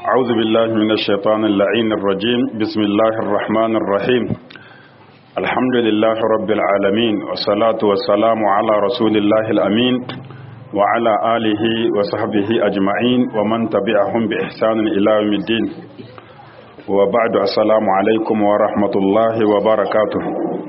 أعوذ بالله من الشيطان اللعين الرجيم بسم الله الرحمن الرحيم الحمد لله رب العالمين والصلاة والسلام على رسول الله الأمين وعلى آله وصحبه أجمعين ومن تبعهم بإحسان إلى يوم الدين وبعد السلام عليكم ورحمة الله وبركاته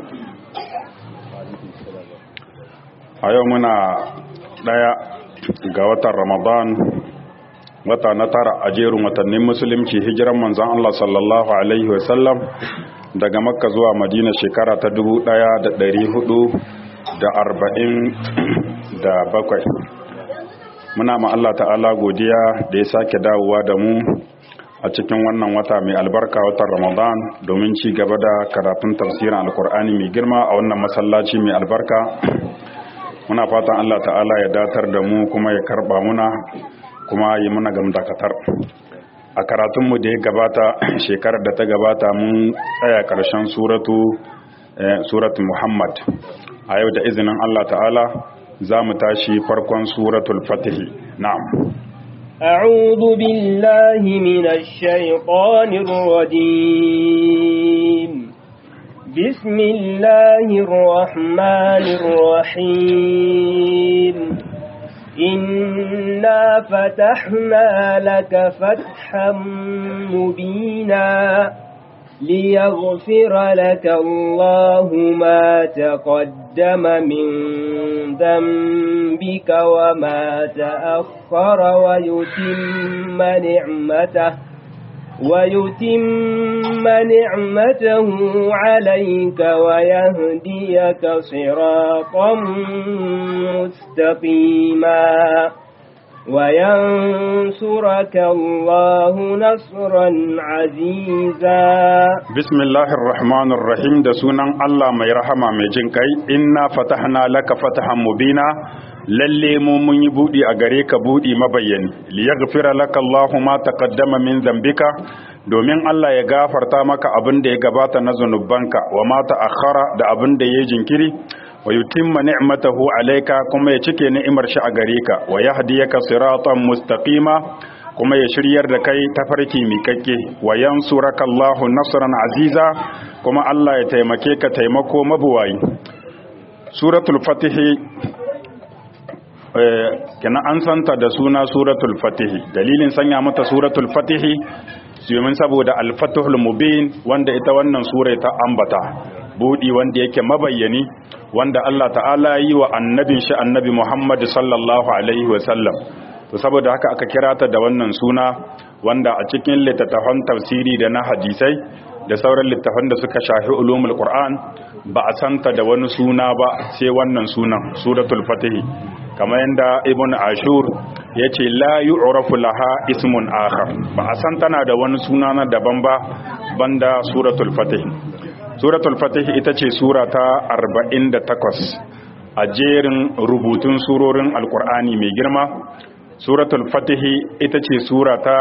أيومنا daya ga watan Ramadan wata na tara a jerin watannin musulunci hijiran manzan Allah sallallahu Alaihi wasallam daga makka zuwa madina shekara ta dubu ɗaya da ɗari hudu da arba'in da bakwai muna ma Allah ta'ala godiya da ya sake dawowa da mu a cikin wannan wata mai albarka watan ramadan domin ci gaba da karatun tafsirin alkur'ani mai girma a wannan masallaci mai albarka muna fatan Allah ta'ala ya datar da mu kuma ya karba muna kuma yi muna gamdakatar a karatunmu da ya gabata shekarar da ta gabata mun tsaya ƙarshen suratu suratu muhammad a yau da izinin Allah ta'ala za mu tashi farkon suratul fatihi na'am أعوذ بالله من الشيطان الرجيم بسم الله الرحمن الرحيم إنا فتحنا لك فتحا مبينا ليغفر لك الله ما تقدم من ذنبك وما تأخر ويتم نعمته ويتم نعمته عليك ويهديك صراطا مستقيما وينصرك الله نصرا عزيزا بسم الله الرحمن الرحيم da sunan Allah mai rahama mai jin kai inna fatahna laka fatahan mubina lalle mu mun yi budi a gare ka budi mabayyani liyaghfira laka Allahu ma taqaddama min dhanbika domin Allah ya gafarta maka abin da ya gabata na zanubanka wa ma ta'akhkhara da abin da ya jinkiri wa yutimma ni'matahu alayka kuma ya cike ni'imar shi a gare ka wa yahdiyaka siratan mustaqima kuma ya shiryar da kai tafarki miƙaƙƙe wa yansuraka Allahu nasran aziza kuma Allah ya taimake ka taimako mabuwayi suratul fatih kenan an santa da suna suratul fatih dalilin sanya mata suratul fatih domin saboda al-fatihul mubin wanda ita wannan sura ta ambata budi wanda yake mabayyani wanda Allah ta'ala yi wa annabin shi annabi Muhammad sallallahu alaihi wasallam to saboda haka aka kira ta da wannan suna wanda a cikin littattafan tafsiri da na hadisai da sauran littattafan da suka shafi ulumul qur'an ba a santa da wani suna ba sai wannan sunan suratul fatih kamar yadda ibn ashur ya ce la yu'rafu laha ismun akhar ba a san tana da wani suna na daban ba banda suratul fatih suratul fatih ita ce sura ta 48 a jerin rubutun surorin alkur'ani mai girma suratul fatih ita ce sura ta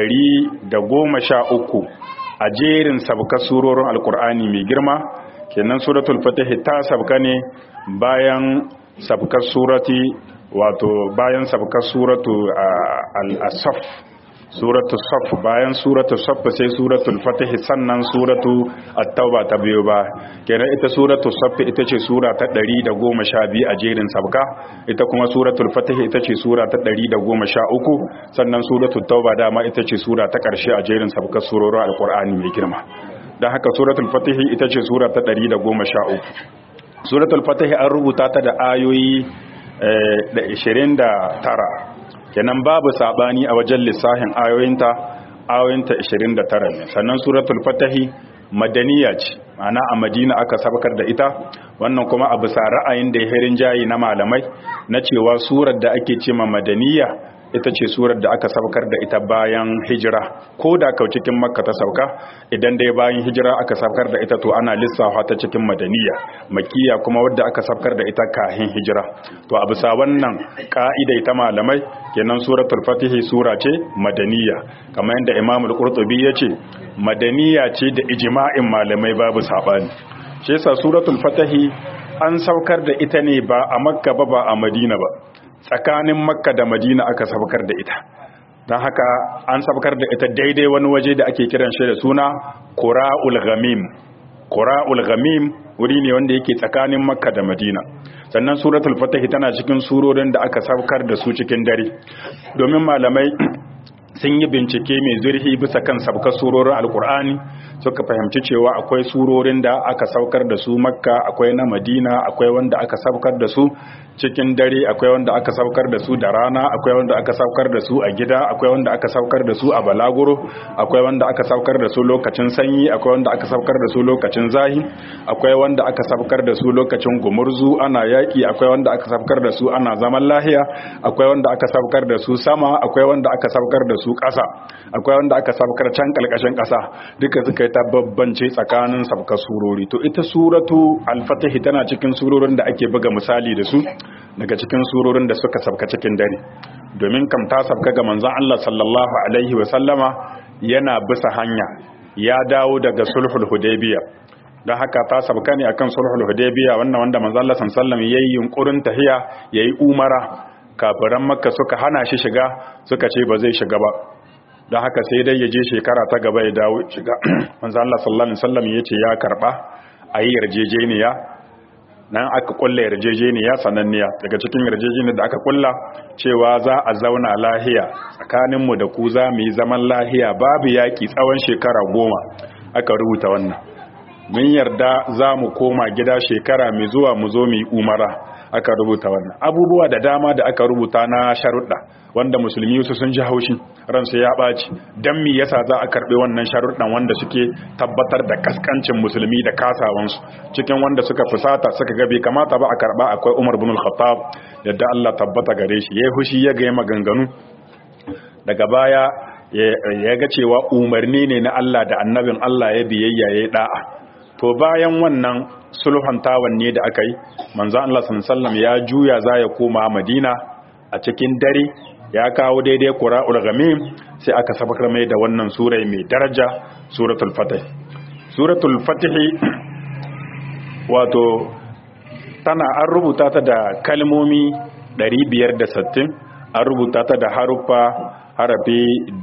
113 a jerin sabka surorin alkur'ani mai girma kenan suratul fatih ta sabka ne bayan sabkar surati wato bayan sabkar suratu al-asaf suratu saf bayan suratu saf sai suratul fatih sannan suratu at-tauba ta biyo ba kenan ita suratu saf ita ce sura ta 112 a jerin sabka ita kuma suratul fatih ita ce sura ta 113 sannan suratul tauba dama ita ce sura ta karshe a jerin sabkar surorin alqur'ani mai girma dan haka suratul fatih ita ce sura ta 113 suratul fatih an rubuta ta da ayoyi da 29 kenan babu sabani a wajen lissahin ayoyinta ayoyinta 29 ne sannan suratul fatih madaniya ce ana a madina aka sabakar da ita wannan kuma a bisa ra'ayin da ya herin jayi na malamai na cewa surar da ake ce ma madaniya ita ce surar da aka saukar da ita bayan hijira ko da kau cikin makka ta sauka idan dai bayan hijira aka saukar da ita to ana lissafa ta cikin madaniya makiya kuma wadda aka saukar da ita kahin hijira to a bisa wannan ka'ida ta malamai kenan suratul fatihi sura ce madaniya kamar yadda imam al-qurtubi ya ce madaniya ce da ijma'in malamai babu sabani shi yasa suratul fatihi an saukar da ita ne ba a makka ba ba a madina ba tsakanin makka da madina aka sabkar da ita don haka an sabkar da ita daidai wani waje da ake kiran shi da suna qura'ul ghamim qura'ul ghamim wuri ne wanda yake tsakanin makka da madina sannan suratul fatih tana cikin surorin da aka sabkar da su cikin dare domin malamai sun yi bincike mai zurfi bisa kan sabkar surorin alkur'ani suka fahimci cewa akwai surorin da aka saukar da su makka akwai na madina akwai wanda aka saukar da su cikin dare akwai wanda aka saukar da su da rana akwai wanda aka saukar da su a gida akwai wanda aka saukar da su a balaguro akwai wanda aka saukar da su lokacin sanyi akwai wanda aka saukar da su lokacin zahi akwai wanda aka saukar da su lokacin gumurzu ana yaki akwai wanda aka saukar da su ana zaman lahiya akwai wanda aka saukar da su sama akwai wanda aka saukar da su ƙasa akwai wanda aka saukar can kalkashin ƙasa duka suka yi ta babbance tsakanin sabka surori to ita suratu al-fatih tana cikin surorin da ake buga misali da su daga cikin surorin da suka sabka cikin dare domin kam ta sabka ga manzon Allah sallallahu alaihi wa sallama yana bisa hanya ya dawo daga sulhul hudaybiya don haka ta sabka ne akan sulhul hudaybiya wannan wanda manzon Allah sallallahu alaihi wa sallam yayi yunkurin tahiya yayi umara kafiran makka suka hana shi shiga suka ce ba zai shiga ba don haka sai dai ya je shekara ta gaba ya dawo shiga manzo Allah sallallahu alaihi wasallam yace ya karba ayi yarjejeniya nan aka kulla yarjejeniya sananniya daga cikin yarjejeniyar da aka kulla cewa za a zauna lahiya tsakanin mu da ku za mu yi zaman lahiya babu yaki tsawon shekara goma aka rubuta wannan mun yarda za mu koma gida shekara mai zuwa mu zo mu yi umara aka rubuta wannan abubuwa da dama da aka rubuta na sharuɗa wanda musulmi su sun ji haushi ransu ya ɓaci don mi yasa za a karɓi wannan sharuɗan wanda suke tabbatar da kaskancin musulmi da kasawansu cikin wanda suka fusata suka ga bai kamata ba a karɓa akwai umar bin al-khattab yadda Allah tabbata gare shi yayi hushi ya ga maganganu daga baya ya ga cewa umarni ne na Allah da annabin Allah ya biyayya ya da'a to bayan wannan sulhuntawan ne da aka yi manzo Allah sallallahu ya juya za ya koma Madina a cikin dare ya kawo daidai Qura'ul Ghamim sai aka sabakar mai da wannan sura mai daraja suratul Fatih suratul Fatih wato tana an rubuta ta da kalmomi 560 an rubuta ta da haruffa harafi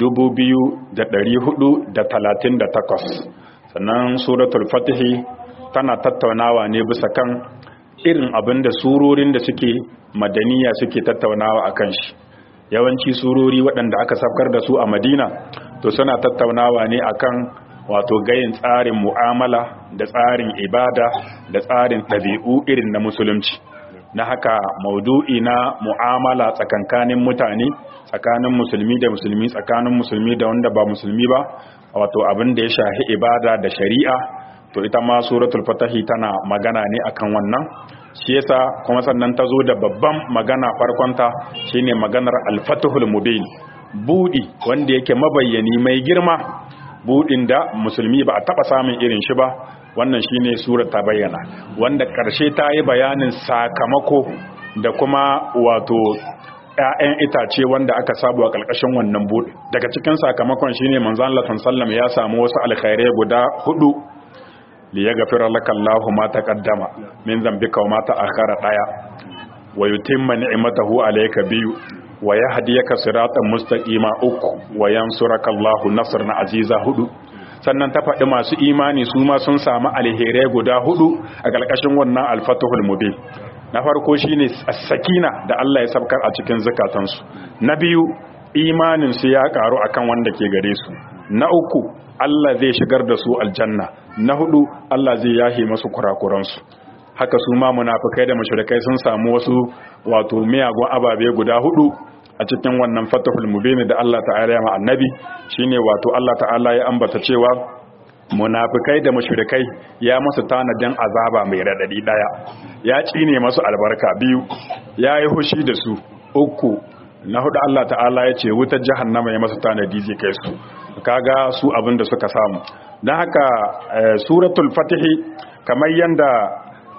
2438 sannan suratul fatihi tana tattaunawa ne bisa kan irin abin da surorin da suke madaniya suke tattaunawa a kan shi yawanci surori waɗanda aka safkar da su a madina to suna tattaunawa ne akan wato gayin tsarin mu'amala da tsarin ibada da tsarin ɗabi'u irin na musulunci na haka maudu'i na mu'amala tsakankanin mutane tsakanin musulmi da musulmi tsakanin musulmi da wanda ba musulmi ba wato abin da ya shahi ibada da shari'a to ita ma suratul fatahi tana magana ne akan wannan shi yasa kuma sannan ta zo da babban magana farkonta shine maganar al-fatihul mubin budi wanda yake mabayyani mai girma budin da musulmi ba a taba samun irin shi ba wannan shine surar ta bayyana wanda karshe ta yi bayanin sakamako da kuma wato ‘ya'yan itace wanda aka sabu a ƙarƙashin wannan buɗe daga cikin sakamakon shine manzan Allah sallam ya samu wasu alkhairai guda hudu li ya gafira laka Allahu ma taqaddama min zambika wa ma ta'akhkhara daya wa yutimma ni'matahu alayka biyu wa yahdiyaka siratan mustaqima uku wa yansuraka Allahu nasran aziza hudu sannan ta faɗi masu imani su ma sun samu alherai guda hudu a ƙarƙashin wannan alfatuhul mubin na farko shine sakina da Allah ya sabkar a cikin zakatansu na biyu imanin su ya karu akan wanda ke gare su na uku Allah zai shigar da su aljanna na hudu Allah zai yahe masu kurakuransu haka su ma munafikai da mushrikai sun samu wasu wato miyagun ababe guda hudu a cikin wannan fatahul mubin da Allah ta'ala ya ma annabi shine wato Allah ta'ala ya ambata cewa munafikai da mushrikai ya masu tanadin azaba mai radadi daya ya cine masu albarka biyu ya yi hushi da su uku na hudu Allah ta'ala ya ce wutar jahannama ya masu tanadi zai kai su kaga su abin da suka samu don haka suratul fatihi kamar yanda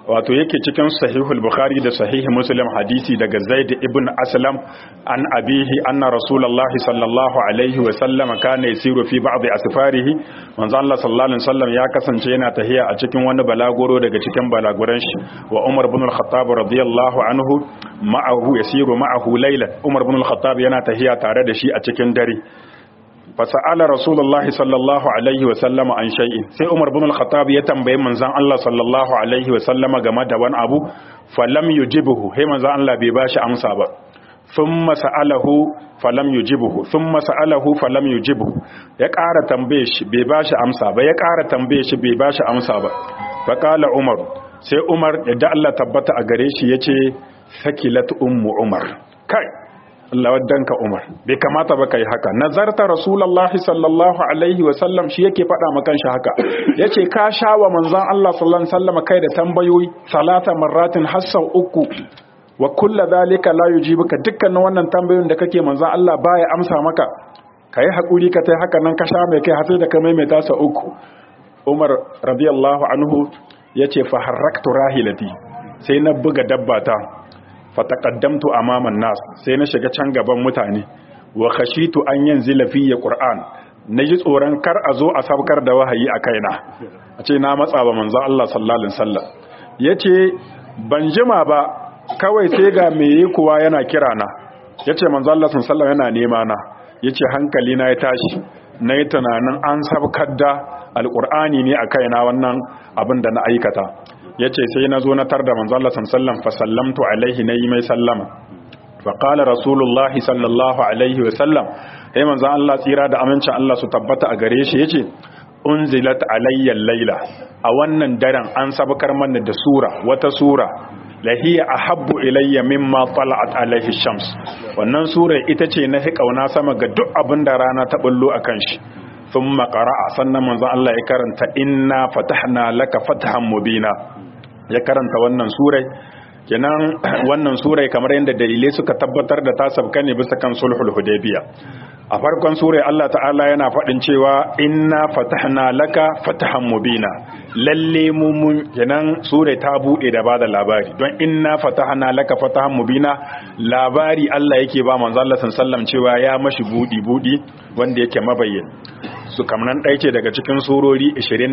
wato yake cikin sahihul bukhari da sahih muslim hadisi daga zaid ibn aslam an abihi anna rasulullah sallallahu alaihi wa sallam kana yasiru fi ba'd asfarihi manzo Allah sallallahu alaihi wasallam ya kasance yana tahiya a cikin wani balagoro daga cikin balaguran shi wa umar ibn al-khattab radiyallahu anhu ma'ahu yasiru ma'ahu laylan umar ibn al-khattab yana tahiya tare da shi a cikin dare fasa'ala rasulullahi sallallahu alaihi wasallama an shay'in sai umar bin al-khattab ya tambaye manzon Allah sallallahu alaihi wasallama game da wani abu falam yujibuhu sai manzon Allah bai bashi amsa ba thumma sa'alahu falam yujibuhu thumma sa'alahu falam yujibuhu ya ƙara tambaye shi bai bashi amsa ba ya ƙara tambaye shi bai bashi amsa ba fa qala umar sai umar da Allah tabbata a gare shi yace sakilat ummu umar kai Allah waddanka Umar bai kamata ba kai haka nazarta rasulullahi sallallahu alaihi wa sallam shi yake faɗa maka shi haka yace ka sha wa manzon Allah sallallahu alaihi wasallam kai da tambayoyi salata marratin hassan uku wa kullu zalika la yujibuka dukkanin wannan tambayoyin da kake manzon Allah baya amsa maka kai hakuri ka tai haka nan ka sha mai kai har sai da ka maimaita sa uku Umar radiyallahu anhu yace fa harraktu rahilati sai na buga dabbata fataqaddamtu amaman nas sai na shiga can gaban mutane wa khashitu an yanzila fi qur'an naji tsoron kar a zo a sabkar da wahayi a kaina a ce na matsa ba manzo Allah sallallahu alaihi wasallam yace ban jima ba kawai sai ga meye kuwa yana kira na yace manzo Allah sallallahu alaihi wasallam yana nema na yace hankali na ya tashi nayi tunanin an sabkar da alqur'ani ne a kaina wannan abin da na aikata ya ce sai na zo na tar da manzala sallam fa sallamtu alaihi na yi mai sallama fa qala rasulullahi sallallahu alaihi wa sallam sai manzon Allah tsira da amincin Allah su tabbata a gare shi yace unzilat alayya laila a wannan daren an sabkar mana da sura wata sura lahiya ahabbu ilayya mimma tala'at alaihi shams wannan sura ita ce na kauna sama ga duk abin da rana ta bullo akan shi ثم قرأ sannan manzon Allah ya karanta inna fatahna laka fathan mubina ya karanta wannan surai kenan wannan surai kamar yadda dalilai suka tabbatar da ta sabka ne bisa kan sulhul hudaybiya a farkon surai Allah ta'ala yana faɗin cewa inna fatahna laka fatahan mubina lalle mu mun kenan surai ta bude da bada labari don inna fatahna laka fatahan mubina labari Allah yake ba manzo Allah sallallahu cewa ya mashi budi budi wanda yake mabayyin su kamnan ɗaya ce daga cikin surori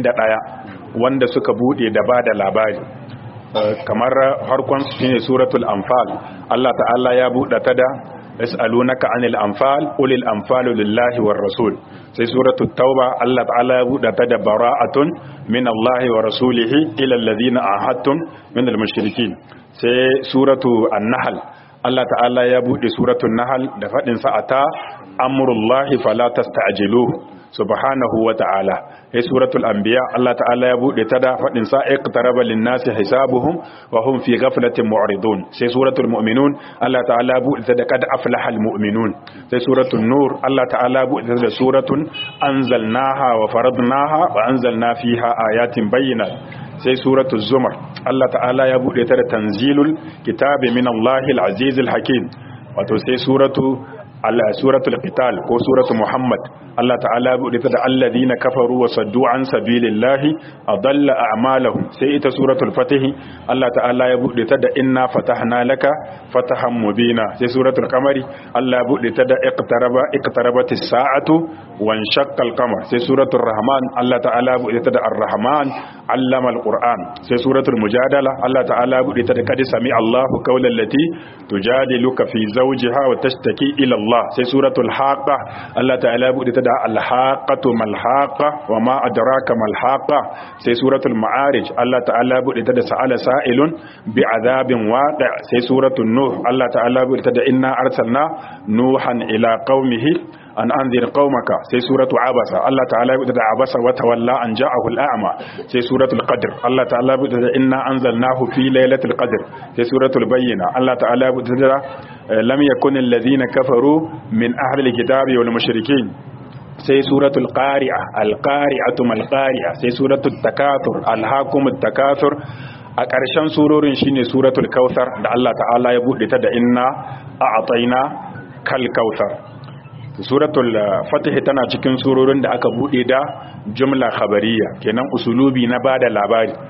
21 wanda suka bude da bada labari kamar harkon su ne suratul anfal Allah ta'ala ya buɗe ta da yas'alunaka anil anfal ulil anfalu lillahi war rasul sai suratul tauba Allah ta'ala ya buɗe ta da bara'atun min Allah wa rasulihi ila alladhina ahadtum min al-mushrikin sai suratu an-nahl Allah ta'ala ya buɗe suratul nahl da fadin sa ata amrullahi fala tasta'jiluhu subhanahu wa ta'ala ya suratul anbiya Allah ta'ala ya bude ta da fadin sa iqtaraba lin-nasi hisabuhum wa hum fi ghaflatin mu'ridun sai suratul mu'minun Allah ta'ala ya bude ta da kad aflahal mu'minun sai suratul nur Allah ta'ala ya bude ta da suratun anzalnaha wa faradnaha wa anzalna fiha ayatin bayyinat sai suratul zumar Allah ta'ala ya bude ta da tanzilul kitabi min Allahil azizil hakim wato sai suratu suratul qital ko suratul muhammad Allah ta'ala ya bude ta da alladhina kafaru wa saddu an sabilillahi adalla a'malahum sai ita suratul fatih Allah ta'ala ya bude ta da inna fatahna laka fatahan mubina sai suratul qamari Allah ya bude ta da iqtaraba iqtarabatis sa'atu wan shaqqal qamar sai suratul rahman Allah ta'ala ya bude ta da ar-rahman allama al-qur'an sai suratul mujadala Allah ta'ala ya bude ta da qad sami Allahu qawlan lati tujadiluka fi zawjiha wa tashtaki ila Allah sai suratul haqa Allah ta'ala ya bude ta da al-haqatu mal-haqa wa ma adraka mal-haqa sai suratul ma'arij Allah ta'ala ya bude ta da sa'ala sa'ilun bi adabin waqi' sai suratul nuh Allah ta'ala ya bude ta da inna arsalna nuhan ila qaumihi an anzir qaumaka sai suratu abasa Allah ta'ala ya da abasa wa tawalla an ja'ahu al'ama sai suratul qadr Allah ta'ala ya da inna anzalnahu fi lailatul qadr sai suratul bayyina Allah ta'ala ya da lam yakun alladhina kafaru min ahli alkitabi wal mushrikin sai suratul qari'a alqari'atu mal qari'a sai suratul takathur alhaqumut takathur a ƙarshen surorin shine suratul kautsar da Allah ta'ala ya bude ta da inna a'tayna kal kautsar suratul fatih tana cikin surorin da aka bude da jumla khabariya kenan usulubi na bada labari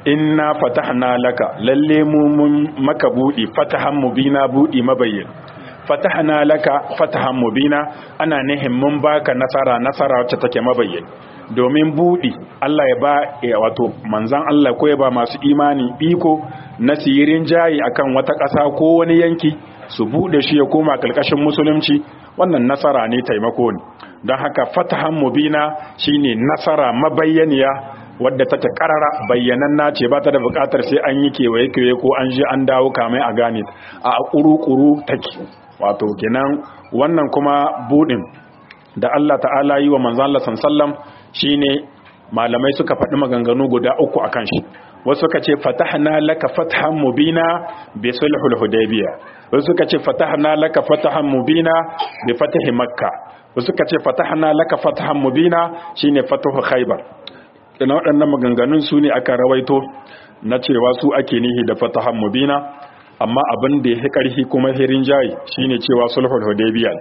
inna fatahna laka lalle mu mun maka budi fatahan mubina budi mabayyin fatahna laka fatahan mubina ana nihin mun baka nasara nasara wacce take mabayyin domin budi Allah ya ba wato manzan Allah ko ya ba masu imani iko na sirin jayi akan wata ƙasa ko wani yanki su bude shi ya koma kalkashin musulunci wannan nasara ne taimako ne don haka fatahan mubina shine nasara mabayyaniya wadda take karara bayyananna ce ba ta da bukatar sai an yi kewaye kewaye ko an je an dawo kamai a gane a kuru-kuru take wato kenan wannan kuma budin da Allah ta'ala yi wa manzon Allah sallam shine malamai suka faɗi maganganu guda uku akan shi wasu suka ce fatahna laka fathan mubina bi sulhul hudaybiyah wasu suka ce fatahna laka fathan mubina bi fatahi makka wasu suka ce fatahna laka fathan mubina shine fatahu khaybar ina waɗannan maganganun su ne aka rawaito na cewa su ake nihi da fatahan mubina amma abin da ya ƙarfi kuma hirin jayi shine cewa sulhul hudaybiyah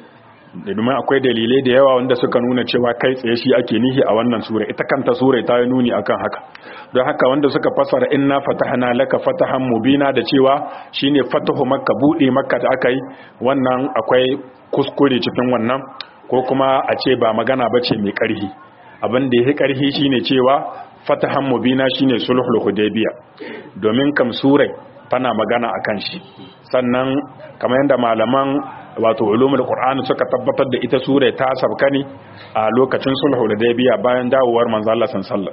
da domin akwai dalilai da yawa wanda suka nuna cewa kai tsaye shi ake nihi a wannan sura ita kanta sura ta yi nuni akan haka don haka wanda suka fasara inna fatahna laka fatahan mubina da cewa shine fatahu makka bude makka da aka yi wannan akwai kuskure cikin wannan ko kuma a ce ba magana bace mai ƙarfi abin da ya ƙarfi shine cewa fatahan mubina shine sulhul hudaybiya domin kam surai tana magana akan shi sannan kamar yadda malaman wato ulumul qur'ani suka tabbatar da ita sura ta sabka ne a lokacin sulhul hudaybiya bayan dawowar manzo Allah sallallahu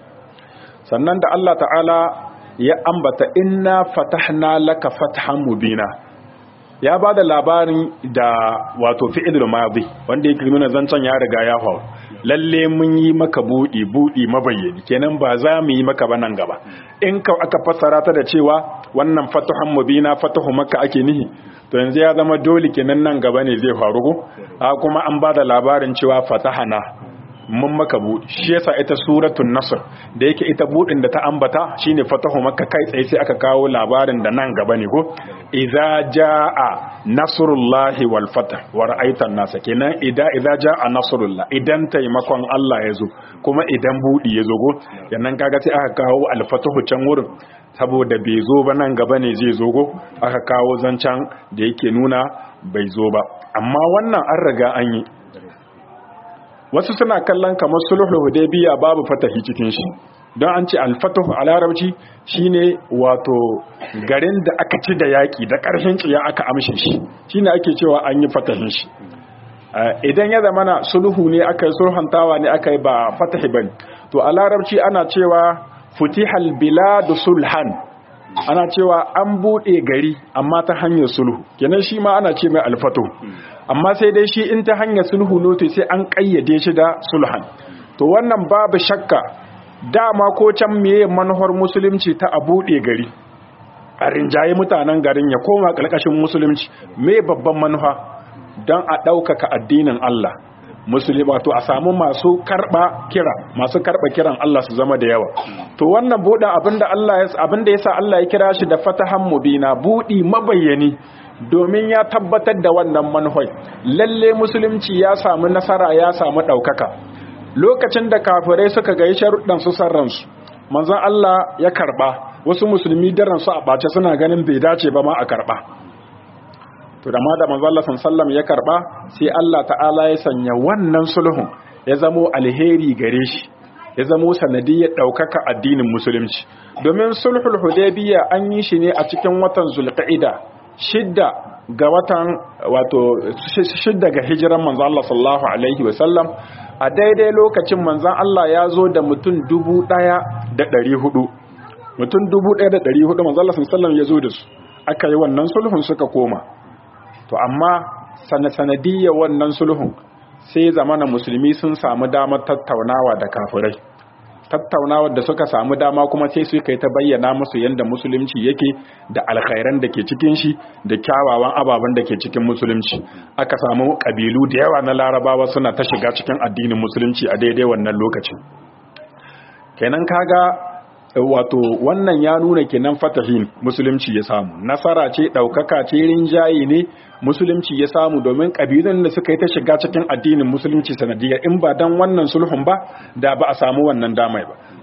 sannan da Allah ta'ala ya ambata inna fatahna laka fathan mubina ya ba da labarin da wato fi'ilul madi wanda yake nuna zancen ya riga ya faru lalle mun yi maka budi budi mabayyani kenan ba za mu yi maka ba nan gaba in ka aka fassara ta da cewa wannan fatahan mubina fatahu makka ake nihi to yanzu ya zama dole kenan nan gaba ne zai faru ko a kuma an ba da labarin cewa fatahana mun maka buɗi shi yasa ita suratul nasr da yake ita buɗin da ta ambata shine fatahu makka kai tsaye sai aka kawo labarin da nan gaba ne ko idza jaa nasrullahi wal fath wa ra'aita an-nasa kenan idan idza jaa nasrullah idan taimakon Allah ya zo kuma idan buɗi ya zo go yannan kaga sai aka kawo al-fatahu can wurin saboda bai zo ba nan gaba ne zai zo go aka kawo zancan da yake nuna bai zo ba amma wannan an riga an yi wasu suna kallon kamar sulhul hudaybiya babu fatahi cikin shi don an ce al-fatahu a larabci shine wato garin da aka ci da yaki da ƙarshen tsiya aka amshe shi shine ake cewa an yi fatahin shi idan ya zama na sulhu ne aka yi sulhantawa ne aka yi ba fatahi bane to a larabci ana cewa futihal biladu sulhan ana cewa an bude gari amma ta hanyar sulhu kenan shi ma ana ce mai alfato amma sai dai shi in ta hanyar sulhu noto sai an kayyade shi da sulhan to wannan babu shakka dama ko can meye manufar musulunci ta a bude gari a rinjaye mutanen garin ya koma ƙarƙashin musulunci me babban manufa don a ɗaukaka addinin Allah musulmi wato a samu masu karba kira masu karba kiran Allah su zama da yawa to wannan buɗe abinda Allah ya abinda yasa Allah ya kira shi da fatahan mubina budi mabayyani domin ya tabbatar da wannan manhaj lalle musulunci ya samu nasara ya samu daukaka lokacin da kafirai suka ga sharuɗan su sarransu manzon Allah ya karba wasu musulmi daren su a bace suna ganin bai dace ba ma a karba to da ma da manzo Allah sallallahu ya karba sai Allah ta'ala ya sanya wannan sulhun ya zamo alheri gare shi ya zamo sanadiyyar daukaka addinin musulunci domin sulhul hudaybiya an yi shi ne a cikin watan zulqa'ida shidda ga watan wato shidda ga hijiran manzo Allah sallallahu alaihi wa sallam a daidai lokacin manzon Allah ya zo da mutum dubu ɗaya da ɗari hudu mutum dubu ɗaya da ɗari hudu manzo Allah sallallahu alaihi ya zo da su aka yi wannan sulhun suka koma to amma sanadiyya wannan sulhun sai zamana musulmi sun samu damar tattaunawa da kafirai tattaunawa da suka samu dama kuma sai su kai ta bayyana musu yadda musulunci yake da alkhairan da ke cikin shi da kyawawan ababen da ke cikin musulunci aka samu kabilu da yawa na larabawa suna ta shiga cikin addinin musulunci a daidai wannan lokacin kenan kaga wato wannan ya nuna kenan fatahin musulunci ya samu nasara ce daukaka ce rinjaye ne musulunci ya samu domin kabilun da suka yi ta shiga cikin addinin musulunci sanadiyar in ba dan wannan sulhun ba da ba a samu wannan damai ba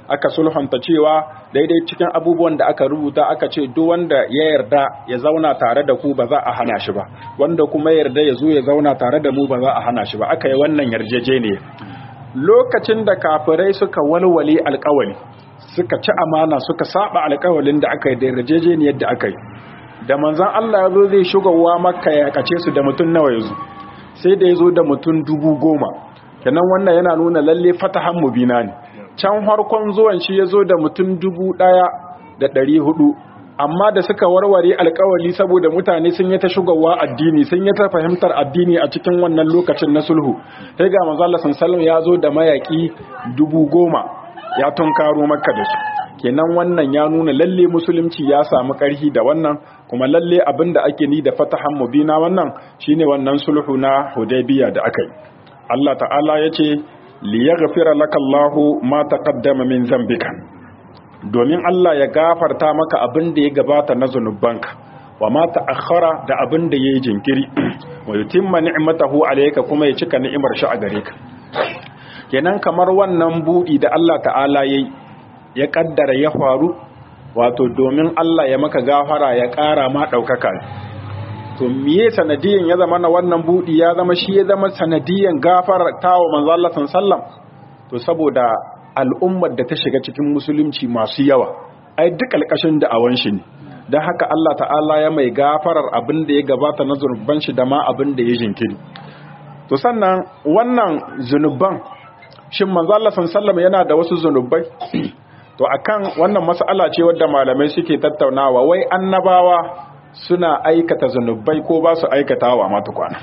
aka sulhunta cewa daidai cikin abubuwan da aka rubuta aka ce duk wanda ya yarda ya zauna tare da ku ba za a hana shi ba wanda kuma yarda ya zo ya zauna tare da mu ba za a hana shi ba aka yi wannan yarjejeniya lokacin da kafirai suka walwale alkawali suka ci amana suka saba alkawalin da aka yi da yarjejeniyar da aka yi da manzan Allah ya zo zai shugawa maka ya kace su da mutum nawa ya zo sai da ya zo da mutum dubu goma kenan wannan yana nuna lalle fatahan mubina ne can harkon zuwan shi ya zo da mutum dubu ɗaya da ɗari hudu amma da suka warware alkawali saboda mutane sun yi ta shugawa addini sun yi ta fahimtar addini a cikin wannan lokacin na sulhu sai ga manzo Allah sallallahu ya zo da mayaki dubu goma ya tunkaro makka da su kenan wannan ya nuna lalle musulunci ya samu ƙarfi da wannan kuma lalle abinda ake ni da fatahan mubina wannan shine wannan sulhu na hudaybiya da aka yi Allah ta'ala yace liyaghfira lakallahu ma taqaddama min zambika domin Allah ya gafarta maka abin da ya gabata na zunubanka wa ma ta'akhkhara da abin da yayi jinkiri wa yutimma ni'matahu alayka kuma ya cika ni'imar shi a gare ka kenan kamar wannan budi da Allah ta'ala yayi ya kaddara ya faru wato domin Allah ya maka gafara ya ƙara ma ɗaukaka to miye sanadiyan ya zama na wannan budi ya zama shi ya zama sanadiyan gafara tawo manzo Allah sallam to saboda al'ummar da ta shiga cikin musulunci masu yawa ai duk alƙashin da awan shi ne don haka Allah ta'ala ya mai gafarar abin da ya gabata na zunuban shi da ma abin da ya jinkiri to sannan wannan zunuban shin manzo Allah sallam yana da wasu zunubai to akan wannan mas'ala ce wadda malamai suke tattaunawa wai annabawa suna aikata zunubai ko ba su aikatawa ma tukwana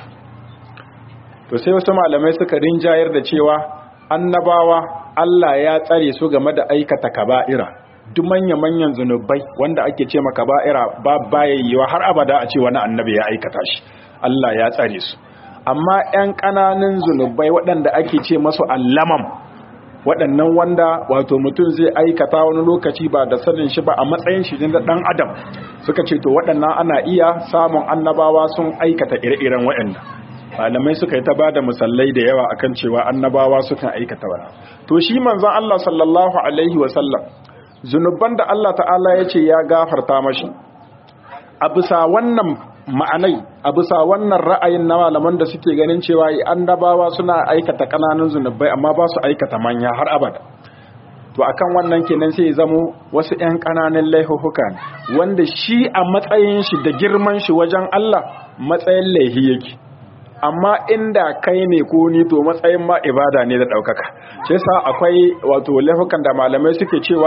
to sai wasu malamai suka rinjayar da cewa annabawa Allah ya tsare su game da aikata kaba'ira duk manya-manyan zunubai wanda ake ce maka kaba'ira ba bayayyewa har abada a ce wani annabi ya aikata shi Allah ya tsare su amma 'yan ƙananan zunubai waɗanda ake ce masu allamam waɗannan wanda wato mutum zai aikata wani lokaci ba da sanin shi ba a matsayin shi na ɗan adam suka ce to waɗannan ana iya samun annabawa sun aikata ire-iren waɗanda malamai suka yi ta ba da musallai da yawa akan cewa annabawa sukan aikata wani to shi manzon Allah sallallahu alaihi wa sallam zunuban da Allah ta'ala ya ce ya gafarta mashi a bisa wannan ma'anai a bisa wannan ra'ayin na malaman da suke ganin cewa annabawa suna aikata kananan zunubai amma ba su aikata manya har abada to akan wannan kenan sai zamo wasu 'yan kananan laihuhuka ne wanda shi a matsayin shi da girman shi wajen Allah matsayin laihi yake amma inda kai ne ko ni to matsayin ma ibada ne da ɗaukaka shi sa akwai wato laifukan da malamai suke cewa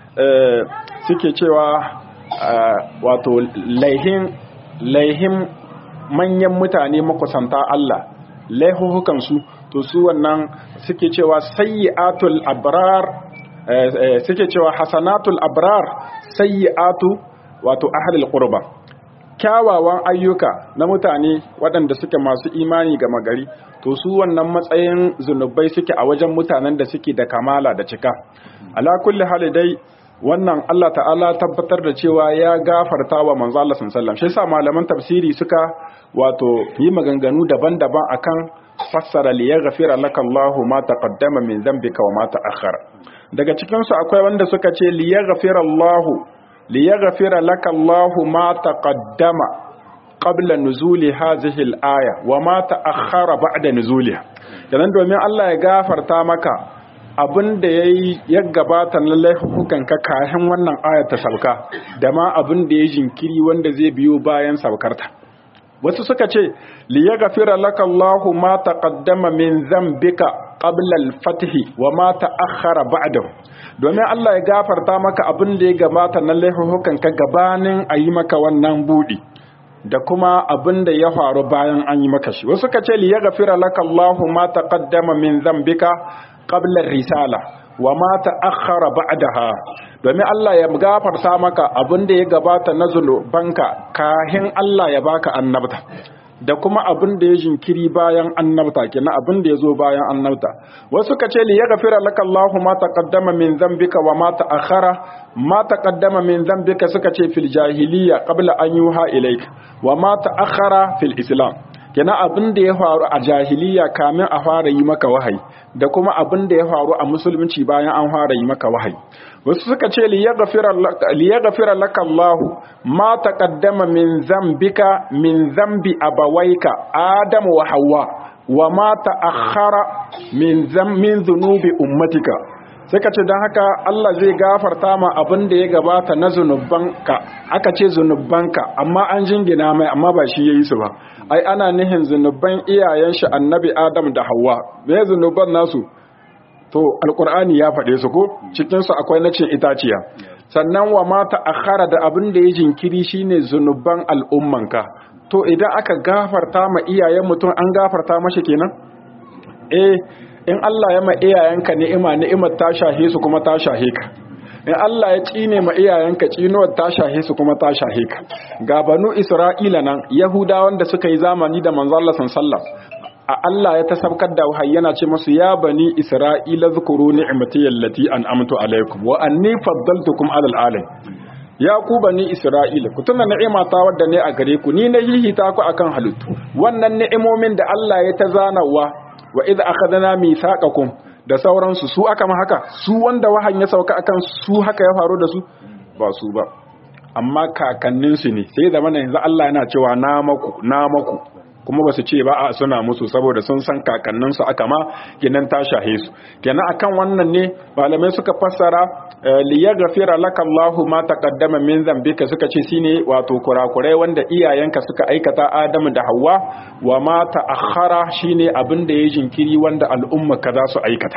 suke cewa wato laihin laihin manyan mutane makusanta Allah laihuhukansu to su wannan suke cewa sayyi'atul abrar suke cewa hasanatul abrar sayyi'atu wato ahlul qurba kyawawan ayyuka na mutane waɗanda suke masu imani ga magari to su wannan matsayin zunubai suke a wajen mutanen da suke da kamala da cika ala kulli hali dai wannan Allah ta'ala tabbatar da cewa ya gafarta wa manzo Allah sallallahu alaihi wasallam shi yasa malaman tafsiri suka wato yi maganganu daban-daban akan fassara li yaghfira laka Allahu ma taqaddama min dhanbika wa ma ta'akhkhara daga cikin su akwai wanda suka ce li yaghfira Allahu li yaghfira laka Allahu ma taqaddama qabla nuzuli hadhihi al-aya wa ma ta'akhkhara ba'da nuzuliha kenan domin Allah ya gafarta maka abin da ya yi ya gabata na laifukan ka kayan wannan ayar ta sauka da ma abin da ya jinkiri wanda zai biyo bayan saukarta wasu suka ce li yaghfira laka Allahu ma taqaddama min dhanbika qabla al-fath wa ma ta'akhkhara ba'dahu domin Allah ya gafarta maka abin da ya gabata na laifukan ka gabanin ayi maka wannan budi da kuma abin da ya faru bayan an yi maka shi wasu suka ce li yaghfira laka Allahu ma taqaddama min dhanbika qabla risala wa ma ta'akhkhara ba'daha domin Allah ya gafarta maka abin da ya gabata na zulubanka kahin Allah ya baka annabta da kuma abin da ya jinkiri bayan annabta kenan abin da ya zo bayan annabta wasu ka ce li yaghfira laka Allahu ma taqaddama min dhanbika wa ma ta'akhkhara ma taqaddama min dhanbika suka ce fil jahiliya qabla an yuha ilayka wa ma ta'akhkhara fil islam kenan abin da ya faru a jahiliya kamin a fara yi maka wahayi da kuma abin da ya faru a musulunci bayan an fara yi maka wahayi wasu suka ce liyaghfira laka Allah ma taqaddama min zambika min zambi abawaika Adam wa Hawwa wa ma ta'akhkhara min min dhunubi ummatika sai ka ce don haka Allah zai gafarta ma abin da ya gabata na zunubanka aka ce zunubanka amma an jingina mai amma ba shi ya yi su ba ai ana nihin zunuban iyayen shi annabi Adam da Hawwa me zunuban nasu to alkur'ani ya faɗe su ko cikin su akwai na cin itaciya sannan wa mata akhara da abin da ya jinkiri shine zunuban al'ummanka to idan aka gafarta ma iyayen mutum an gafarta mashi kenan eh in Allah ya ma iyayenka ni'ima ni'imar ta shahe su kuma ta shahe ka in Allah ya tsine ma iyayenka tsinuwar ta shahe su kuma ta shahe ka ga banu Isra'ila nan Yahudawan da suka yi zamani da manzo Allah sallallahu a Allah ya tasabkar da wahayi yana ce masu ya bani Isra'ila zukuru ni'mati allati an'amtu alaikum wa anni faddaltukum alal alamin ya ku bani Isra'ila ku tuna ni'ima ta wadda ne a gare ku ni na hihita ku akan halittu wannan ni'imomin da Allah ya ta zanawa wa idh akhadna mithaqakum da sauransu su aka ma haka su wanda wahan ya sauka akan su haka ya faru da su ba su ba amma kakannin su ne sai zamana yanzu Allah yana cewa na maku na maku kuma ba su ce ba a suna musu saboda sun san kakannin su aka ma kenan ta shahe su kenan akan wannan ne malamai suka fassara liyaghfira laka Allahu ma taqaddama min dhanbika suka ce shine wato kurakurai wanda iyayenka suka aikata Adamu da Hawwa wa ma ta'akhkhara shine abin da ya jinkiri wanda al'umma ka za su aikata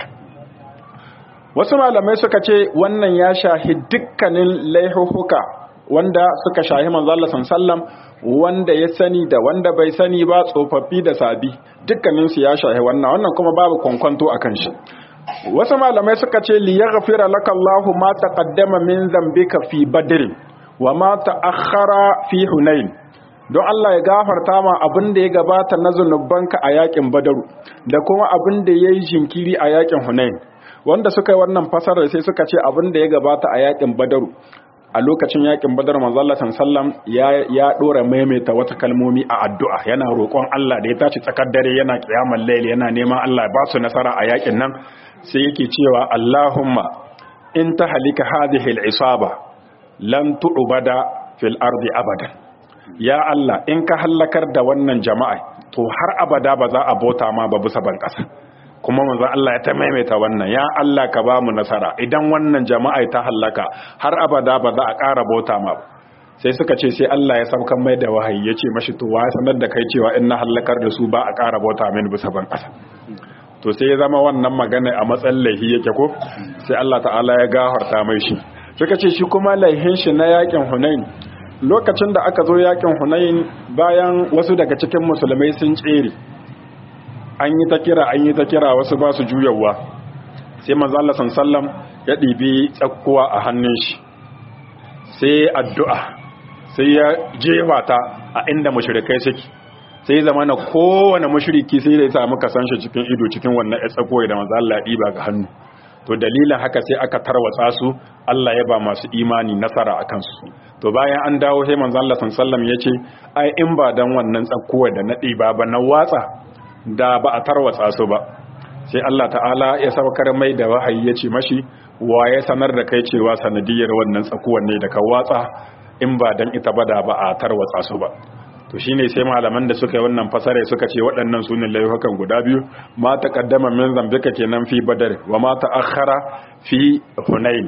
wasu malamai suka ce wannan ya shahi dukkanin laihuhuka wanda suka shahi manzo Allah sallam wanda ya sani da wanda bai sani ba tsofaffi da sabi dukkanin su ya shahi wannan wannan kuma babu kwankwanto akan shi wasu malamai suka ce li yaghfira laka Allahu ma taqaddama min dhanbika fi badr wa ma ta'akhkhara fi hunain don Allah ya gafarta ma abin da ya gabata na zunubanka a yakin badaru da kuma abin da yayi jinkiri a yakin hunain wanda suka yi wannan fasarar sai suka ce abin da ya gabata a yakin badaru a lokacin yakin badar manzo Allah sallam ya ya dora maimaita wata kalmomi a addu'a yana roƙon Allah da ya tashi tsakar dare yana kiyamar layl yana neman Allah ba su nasara a yakin nan sai yake cewa Allahumma in tahlika hadhihi al-isaba lan tu'bada fil ardi abadan ya Allah in ka hallakar da wannan jama'a to har abada ba za a bauta ma ba bisa ban kasa kuma manzon Allah ya ta maimaita wannan ya Allah ka ba mu nasara idan wannan jama'a ta hallaka har abada ba za a ƙara bauta ma ba sai suka ce sai Allah ya saukan mai da wahayi ya ce mashi to wa sanar da kai cewa in na hallakar da su ba a ƙara bauta mini bisa ban ƙasa to sai ya zama wannan magana a matsayin laihi yake ko sai Allah ta'ala ya gafarta mai shi suka ce shi kuma laihin shi na yakin Hunain lokacin da aka zo yakin Hunain bayan wasu daga cikin musulmai sun tsere an yi ta kira an yi ta kira wasu ba su juyawa sai manzo Allah sallam ya ɗibi tsakkuwa a hannun shi sai addu'a sai ya jefa ta a inda mushrikai suke sai zama na kowane mushriki sai da ya samu kasan shi cikin ido cikin wannan ya tsakoyi da manzo Allah ɗiba ga hannu to dalilin haka sai aka tarwatsa su Allah ya ba masu imani nasara akan su to bayan an dawo sai manzo Allah sallam ya ce ai in ba dan wannan tsakuwa da na ɗiba ba na watsa da ba a tarwatsa su ba sai Allah ta'ala ya saukar mai da wahayi ya ce mashi wa ya sanar da kai cewa sanadiyar wannan tsakuwan ne da ka watsa in ba dan ita ba da ba a tarwatsa su ba to shine sai malaman da suka yi wannan fasare suka ce waɗannan sunan laifukan guda biyu ma taqaddama min zambika kenan fi badar wa ma ta'akhkhara fi hunain